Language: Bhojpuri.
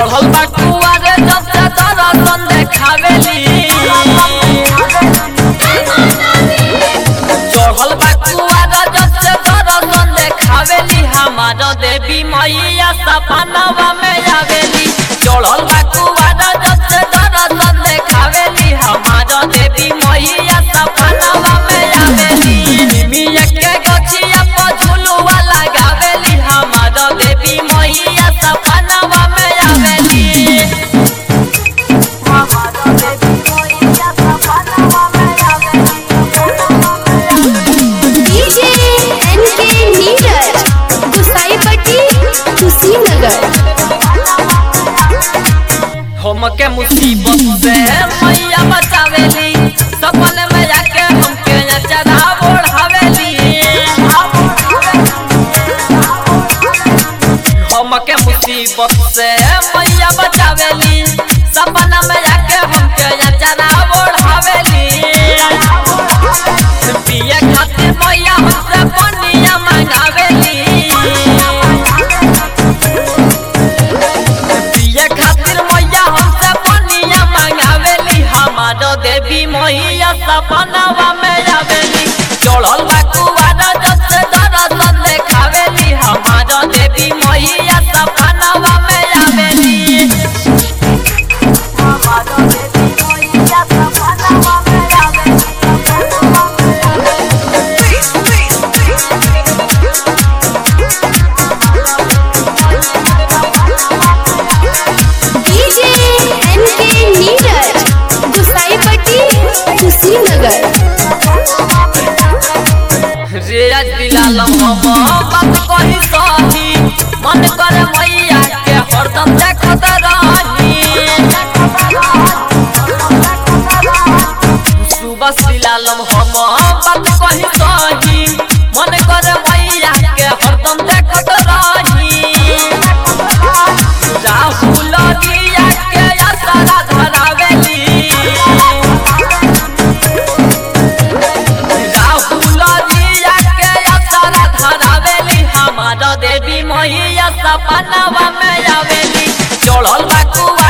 चढ़ल बा कुआरे जब से दर्शन देखावेली चढ़ल बा कुआरे जब से दर्शन देखावेली हमार देवी मैया सपनवा में आवेली चढ़ल बा कुआरे जब से दर्शन देखावेली हमार देवी मैया सपनवा में आवेली मिया के गछिया पर झुलुआ लगावेली हमार देवी मैया सपनवा में आवेली डीजे एनके नीरज गुसाईपट्टी कुशीनगर हमके मुसीबत से मैया बचावेली सपन में जाके हमके चढ़ा ओढ़ावेली हमके मुसीबत से मैया बचावेली सपना में जाके हमके चढ़ा ओढ़ावेली पिए खातिर मैया हमसे पनिया मंगावेली पिए खातिर मैया हमसे पनिया मंगावेली हमार देवी मैया सपनावा में आवेली चढ़ल बा कुआरा जब से दर्शन देखावेली हमार देवी मैया सपनावा में आवेली डीजे एनके नीरज गुसाईपट्टी कुशीनगर रेज दिलालम हम बात कही सही मन करे मैया के हरदम देखत रही सुबह दिलालम हम बात कही सही मन करे मैया के हरदम देखत रही राहुल दिया के असरा धरावेली राहुल दिया के असरा धरावेली हमार देवी मैया सपनावा में आवेली चढ़ल बा कुआ